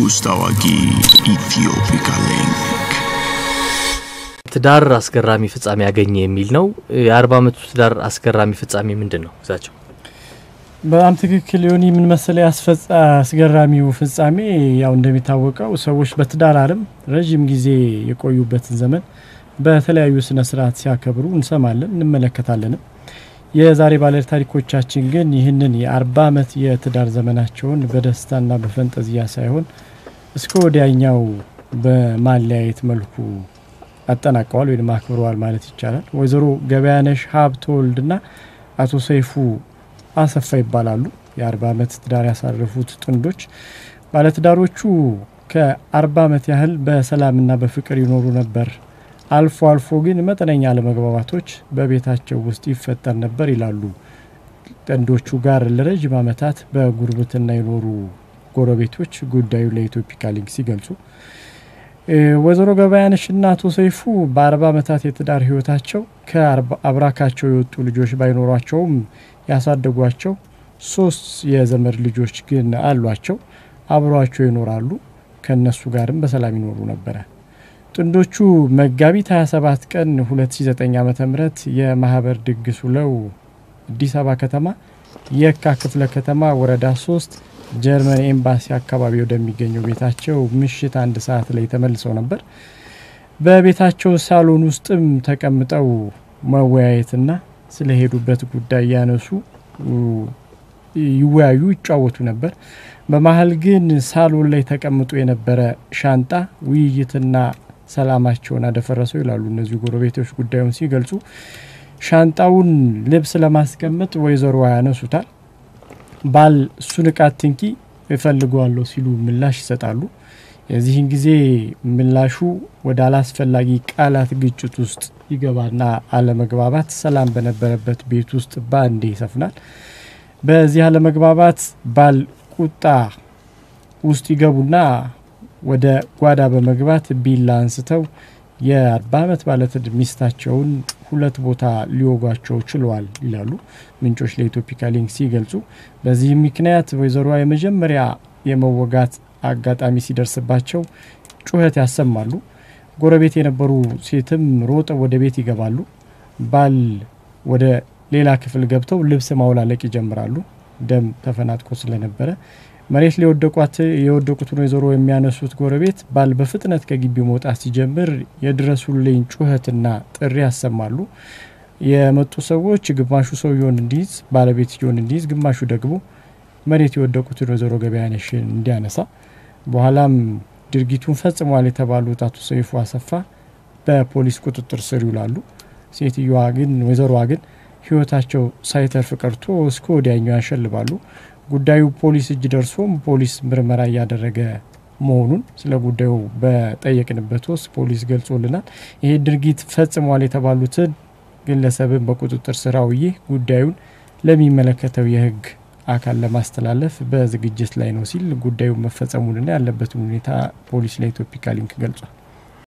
ንጉሥ ታዋቂ ኢትዮፒካ ሊንክ ትዳር አስገራሚ ፍጻሜ ያገኘ የሚል ነው። የአርባ ዓመቱ ትዳር አስገራሚ ፍጻሜ ምንድን ነው ግዛቸው? በጣም ትክክል ሊሆን ምን መሰለህ ያስፈጻ አስገራሚው ፍጻሜ ያው እንደሚታወቀው ሰዎች በትዳር ዓለም ረዥም ጊዜ የቆዩበትን ዘመን በተለያዩ ስነ ስርዓት ሲያከብሩ እንሰማለን እንመለከታለንም። የዛሬ ባለ ታሪኮቻችን ግን ይህንን የአርባ ዓመት የትዳር ዘመናቸውን በደስታና በፈንጠዝያ ሳይሆን እስከ ወዲያኛው በማለያየት መልኩ አጠናቀዋል ወይም አክብረዋል ማለት ይቻላል። ወይዘሮ ገበያነሽ ሀብተወልድና አቶ ሰይፉ አሰፋ ይባላሉ። የአርባ ዓመት ትዳር ያሳረፉት ጥንዶች ባለትዳሮቹ ከአርባ ዓመት ያህል በሰላምና በፍቅር ይኖሩ ነበር። አልፎ አልፎ ግን መጠነኛ አለመግባባቶች በቤታቸው ውስጥ ይፈጠር ነበር ይላሉ። ጥንዶቹ ጋር ለረዥም ዓመታት በጉርብትና የኖሩ ጎረቤቶች ጉዳዩ ለኢትዮፒካ ሊንክ ሲገልጹ ወይዘሮ ገበያነሽና አቶ ሰይፉ በአርባ ዓመታት የትዳር ህይወታቸው ከአብራካቸው የወጡ ልጆች ባይኖሯቸውም ያሳደጓቸው ሶስት የዘመድ ልጆች ግን አሏቸው። አብሯቸው ይኖራሉ። ከእነሱ ጋርም በሰላም ይኖሩ ነበረ። ጥንዶቹ መጋቢት 27 ቀን 2009 ዓ ም የማህበር ድግስ ውለው አዲስ አበባ ከተማ የካ ክፍለ ከተማ ወረዳ 3 ጀርመን ኤምባሲ አካባቢ ወደሚገኘው ቤታቸው ምሽት አንድ ሰዓት ላይ ተመልሰው ነበር። በቤታቸው ሳሎን ውስጥም ተቀምጠው መወያየትና ስለሄዱበት ጉዳይ ያነሱ ይወያዩ፣ ይጫወቱ ነበር። በመሀል ግን ሳሎን ላይ ተቀምጦ የነበረ ሻንጣ ውይይትና ሰላማቸውን አደፈረሰው ይላሉ እነዚሁ ጎረቤቶች ጉዳዩን ሲገልጹ። ሻንጣውን ልብስ ለማስቀመጥ ወይዘሮ ያነሱታል። ባል እሱን እቃ ትንኪ እፈልገዋለሁ ሲሉ ምላሽ ይሰጣሉ። የዚህን ጊዜ ምላሹ ወደ አላስፈላጊ ቃላት ግጭት ውስጥ ይገባና አለመግባባት ሰላም በነበረበት ቤት ውስጥ በአንዴ ይሰፍናል። በዚህ አለመግባባት ባል ቁጣ ውስጥ ይገቡና ወደ ጓዳ በመግባት ቢላ አንስተው የአርባ ዓመት ባለትድ ሚስታቸውን ሁለት ቦታ ሊወጓቸው ችለዋል ይላሉ ምንጮች ለኢትዮፒካ ሊንክ ሲገልጹ። በዚህም ምክንያት ወይዘሮዋ የመጀመሪያ የመወጋት አጋጣሚ ሲደርስባቸው ጩኸት ያሰማሉ። ጎረቤት የነበሩ ሴትም ሮጠው ወደ ቤት ይገባሉ። ባል ወደ ሌላ ክፍል ገብተው ልብስ ማውላለቅ ይጀምራሉ። ደም ተፈናጥቆ ስለነበረ መሬት ላይ የወደቁትን ወይዘሮ የሚያነሱት ጎረቤት ባል በፍጥነት ከግቢው መውጣት ሲጀምር የድረሱልኝ ጩኸትና ጥሪ ያሰማሉ። የመጡ ሰዎች ግማሹ ሰውየውን እንዲይዝ ባለቤትየውን እንዲይዝ፣ ግማሹ ደግሞ መሬት የወደቁትን ወይዘሮ ገበያነሽን እንዲያነሳ፣ በኋላም ድርጊቱን ፈጽሟል የተባሉት አቶ ሰይፉ አሰፋ በፖሊስ ቁጥጥር ስር ይውላሉ። ሴትዮዋ ግን ወይዘሮዋ ግን ሕይወታቸው ሳይተርፍ ቀርቶ እስከ ወዲያኛው ያሸልባሉ። ጉዳዩ ፖሊስ እጅ ደርሶም ፖሊስ ምርመራ እያደረገ መሆኑን ስለ ጉዳዩ በጠየቅንበት ውስጥ ፖሊስ ገልጾልናል። ይሄ ድርጊት ፈጽሟል የተባሉትን ግለሰብን በቁጥጥር ስር አውዬ ጉዳዩን ለሚመለከተው የሕግ አካል ለማስተላለፍ በዝግጅት ላይ ነው ሲል ጉዳዩ መፈጸሙንና ያለበትን ሁኔታ ፖሊስ ለኢትዮፒካ ሊንክ ገልጿል።